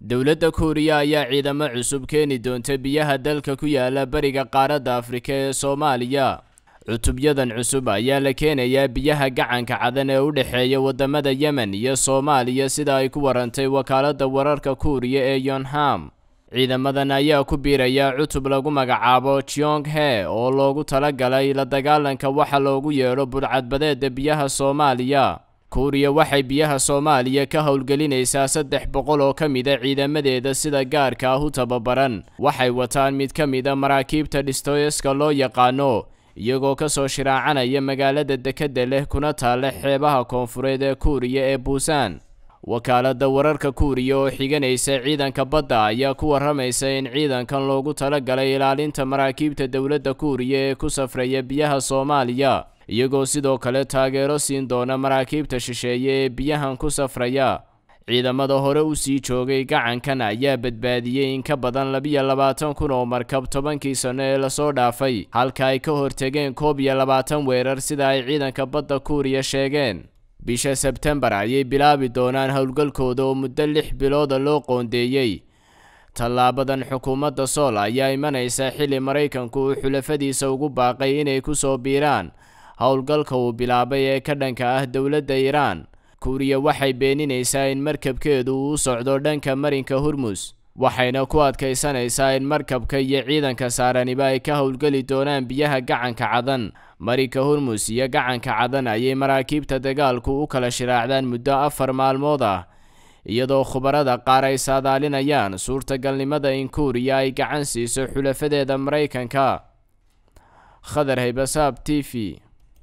dowladda kuuriya ayaa ciidamo cusub keeni doonta biyaha dalka ku yaala bariga qaaradda afrika ee soomaaliya cutubyadan cusub ayaa la keenayaa biyaha gacanka cadan ee u dhexeeya wadamada yemen iyo soomaaliya sida ay ku warantay wakaaladda wararka kuuriya ee yonham ciidamadan ayaa ku biiraya cutub lagu magacaabo jyong he oo loogu talagalay la dagaalanka waxa loogu yeedho budhcadbadeeda biyaha soomaaliya kuuriya waxay biyaha soomaaliya ka howlgelinaysaa saddex boqol oo ka mida ciidamadeeda sida gaarka ah u tababaran waxay wataan mid ka mida maraakiibta dhistoyeska loo yaqaano iyagoo kasoo shiraacanaya magaalada dekedda leh kuna taalla xeebaha koonfureed ee kuuriya ee buusan wakaaladda wararka kuuriya oo xiganaysa ciidanka badda ayaa ku waramaysa in ciidankan loogu talagalay ilaalinta maraakiibta dowladda kuuriya ee ku safraya biyaha soomaaliya iyagoo sidoo kale taageero siin doona maraakiibta shisheeye ee biyahan ku safraya ciidamada hore u sii joogay gacankan ayaa badbaadiyey in ka badan labiyo labaatan kun oo markab tobankii sano ee lasoo dhaafay halka ay ka hortegeen koob iyo labaatan weerar sida ay ciidanka badda kuuriya sheegeen bisha sebtembar ayay bilaabi doonaan howlgalkooda oo muddo lix bilooda loo qoondeeyey tallaabadan xukuumadda sool ayaa imanaysa xilli maraykanku uu xulafadiisa ugu baaqay inay ku soo biiraan howlgalka uu bilaabay ee ka dhanka ah dowladda iiraan kuuriya waxay beeninaysaa in markabkeedu uu socdo dhanka marinka hormus waxayna ku adkaysanaysaa in markabka iyo ciidanka saaraniba ay ka howlgeli doonaan biyaha gacanka cadan marinka hormus iyo gacanka cadan ayay maraakiibta dagaalku u kala shiraacdaan muddo afar maalmood ah iyadoo khubarada qaar ay saadaalinayaan suurtagalnimada in kuuriya ay gacan siiso xulafadeeda maraykanka khadar haybasaab t v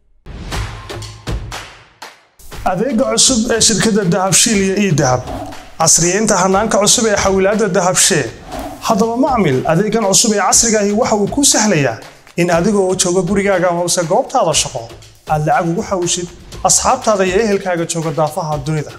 adeega cusub ee shirkadda dahabshiil iyo ii dahab casriyeynta hanaanka cusub ee xawilaadda dahabshee haddaba macmil adeegan cusub ee casrigaahi waxa uu kuu sahlayaa in adigoo jooga gurigaaga hoose goobtaada shaqo aad lacag ugu xawishid asxaabtaada iyo ehelkaaga jooga daafaha dunida